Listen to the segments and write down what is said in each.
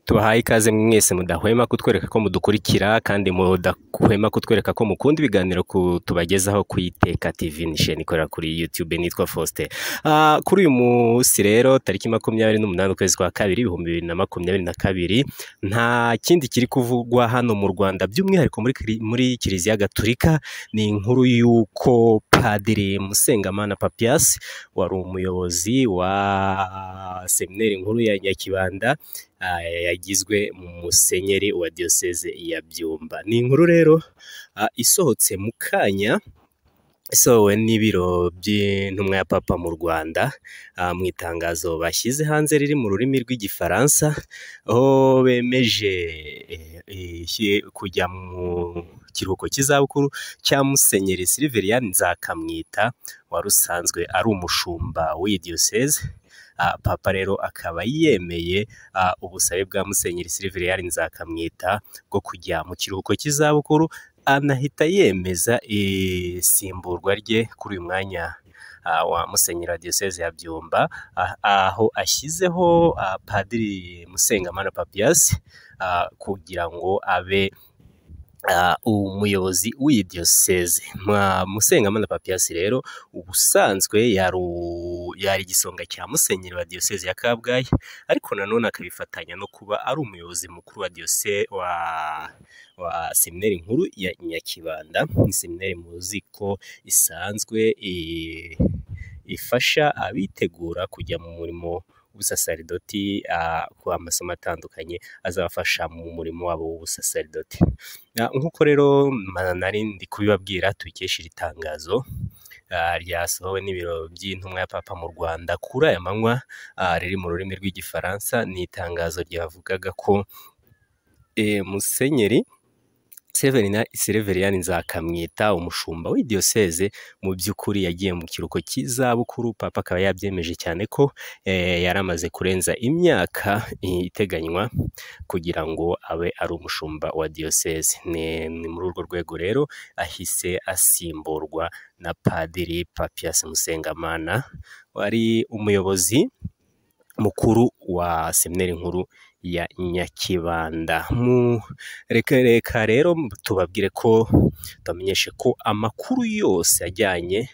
tubahaye ikaze mwese mudahwema kutwereka ko mudukurikira kandi mudahwema kutwereka ko mukunda ibiganiro ku tubagezaho ku iteka tv ni sheni ikorera kuri youtube nitwa faustin Ah, kuri uyu munsi rero tariki makumyabiri n'umunani ukwezi kwa kabiri ibihumbi bibiri na makumyabiri na kabiri nta kindi kiri kuvugwa hano mu rwanda by'umwihariko muri, kiri- muri kiliziya gatulika ni inkuru y'uko padiri musengamana papias wari umuyobozi wa seminari nkuru ya nyakibanda ah, yagizwe musenyeri wa diyoseze ya byumba ni inkuru rero ah, isohotse mu kanya isohowe n'ibiro by'intumwa ya papa mu rwanda ah, mu itangazo bashyize hanze riri mu rurimi rw'igifaransa aho bemeje eh, eh, hi- kujya mu kiruhuko cy'izabukuru cya musenyeri siliveriani nzakamwita wari usanzwe ari umushumba w'iyi diyoseze Ah, papa rero akaba yemeye ah, ubusabe bwa musenyeri siliveriani nzakamwita bwo kujya mu kiruhuko cy'izabukuru anahita yemeza isimburwa rye kuri uyu mwanya ah, wa musenyeri wa diyoseze ya byumba ah, aho ashyizeho ah, padiri musengamana papiyasi ah, kugira ngo abe ah, umuyobozi w'iyi diyoseze Ma- musengamana papiyasi rero ubusanzwe yari u- yari igisonga cya musenyeri wa diyoseze ya kabgayi ariko nanone akabifatanya no kuba ari umuyobozi mukuru wa diyose wa wa seminari nkuru ya nyakibanda ni seminari muzi ko isanzwe eh, ifasha abitegura kujya mu murimo w'ubusasaridoti ah, ku amasomo atandukanye azabafasha mu murimo wabo w'ubusasaridoti Ah, nk'uko rero ma- nari ndi kubibabwira tubikesha iri tangazo ah, ryasohowe n'ibiro by'intumwa ya papa mu rwanda kuri aya manywa ah, riri mu rurimi rw'igifaransa ni itangazo ryavugaga ko eh, musenyeri Severina Severiyani Nzakamwita umushumba w'iyi diyoseze mu by'ukuri yagiye mu kiruhuko cy'izabukuru papa akaba yabyemeje cyane ko eh, yari amaze kurenza imyaka eh, iteganywa kugira ngo abe ari umushumba wa diyoseze ni ni muri urwo rwego rero ahise asimburwa na padiri Papias Musengamana wari umuyobozi mukuru wa seminari nkuru ya Nyakibanda. Mu reka reka rero tubabwire ko tubamenyeshe ko amakuru yose ajyanye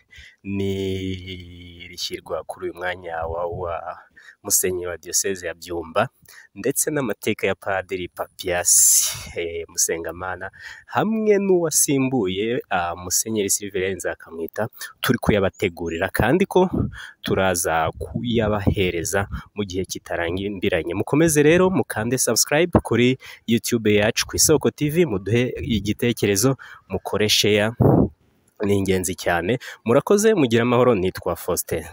n'irishyirwa kuri uyu mwanya wa, wa musenyeri wa diyoseze ya Byumba ndetse n'amateka ya padiri Papiasi eh, Musengamana hamwe n'uwasimbuye ah, musenyeri Siliveri Nzakamwita turi kuyabategurira kandi ko turaza kuyabahereza mu gihe kitarambiranye mukomeze rero mukande subscribe kuri youtube yacu ku isoko tv muduhe igitekerezo mukore share ni ingenzi cyane murakoze mugire amahoro nitwa faustin